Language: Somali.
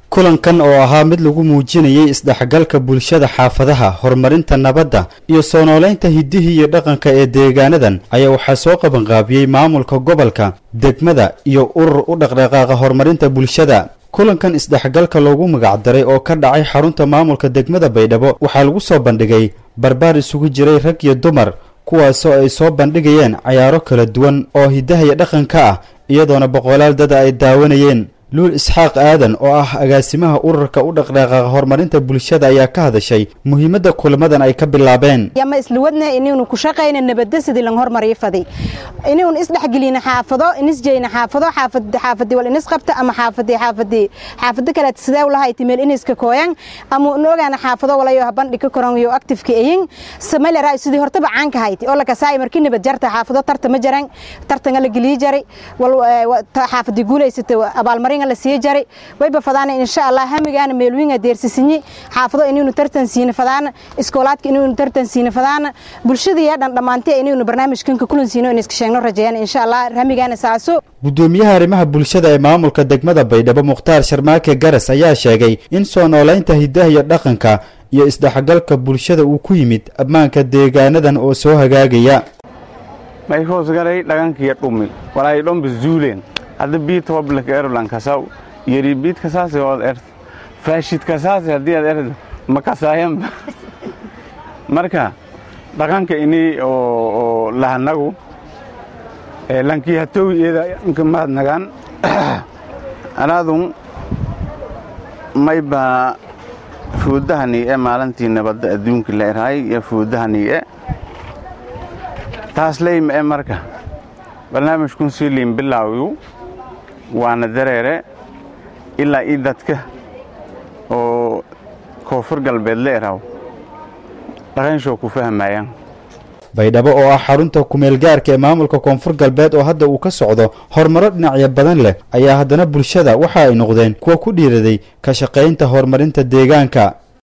kulankan oo ahaa mid lagu muujinayay isdhexgalka bulshada xaafadaha horumarinta nabadda iyo soo nooleynta hiddihii iyo dhaqanka ee deegaanadan ayaa waxaa soo qabanqaabiyey maamulka gobolka degmada iyo urur u dhaqdhaqaaqa horumarinta bulshada kulankan isdhexgalka loogu magacdaray oo ka dhacay xarunta maamulka degmada baydhabo waxaa lagu soo bandhigay barbaar isugu jiray rag iyo dumar kuwaasoo ay soo bandhigayeen cayaaro kala duwan oo hiddaha iyo dhaqanka ah iyadoona boqolaal dada ay daawanayeen luul isxaaq aadan oo ah agaasimaha ururka u dhaqdhaqaaqa horumarinta bulshada ayaa ka hadashay muhiimadda kulamadan ay ka bilaabeen yama isla wadna inaynu ku shaqayna nabadda sidii lan hormariyo faday inaynu isdhexgelina xaafado inisjeyna xaafado xaafad xaafadii wal inis qabta ama xaafadii xaafadii xaafado kale sidee u lahayd meel iniska kooyan ama noogaana xaafado walayo habandhi ka koran iyo active ayin samale raay sidii hortaba caan ka hayti oo la kasaay markii nabad jarta xaafado tarta ma jaran tartan la galiy jaray wal xaafadii guuleysata abaalmarin la sii jaray wayba fadaana insha allah hamigaana meelwiinga deersisinyi xaafado inaynu tartan siina fadaana iskoolaadka inaynu tartan siina fadaana bulshadii dhan dhammaantay inaynu barnaamijkanka kulan siino in iska sheegno rajayaan insha allah hamigaana saaso gudoomiyaha arrimaha bulshada ee maamulka degmada baydhabo mukhtaar sharmaake garas ayaa sheegay in soo nooleynta hiddaha iyo dhaqanka iyo isdhexgalka bulshada uu ku yimid ammaanka deegaanadan oo soo hagaagaya may hoosgalay dhagankiyo dhumi walaay dhomba zuuleen hadda biit hoblaka erlan kasaw yari biit kasaase ood ert faashid kasaase haddii aad erdo ma kasaayanba marka dhaqanka ini oo lahanagu lankii hatowi iyada inka mahad nagaan anaadun mayba fuudahanii e maalintii nabadda adduunka la erhay iyo fuudahanii e taas leyma e marka barnaamijkun sii liin bilaawiyu waana dareere ilaa ii dadka oo koonfur galbeed la eraw dhaqanshoo ku fahmayaan baydhabo oo ah xarunta kumeelgaarka ee maamulka koonfur galbeed oo hadda uu ka socdo horumaro dhinacyo badan leh ayaa haddana bulshada waxa ay noqdeen kuwa ku dhiiraday ka shaqaynta horumarinta deegaanka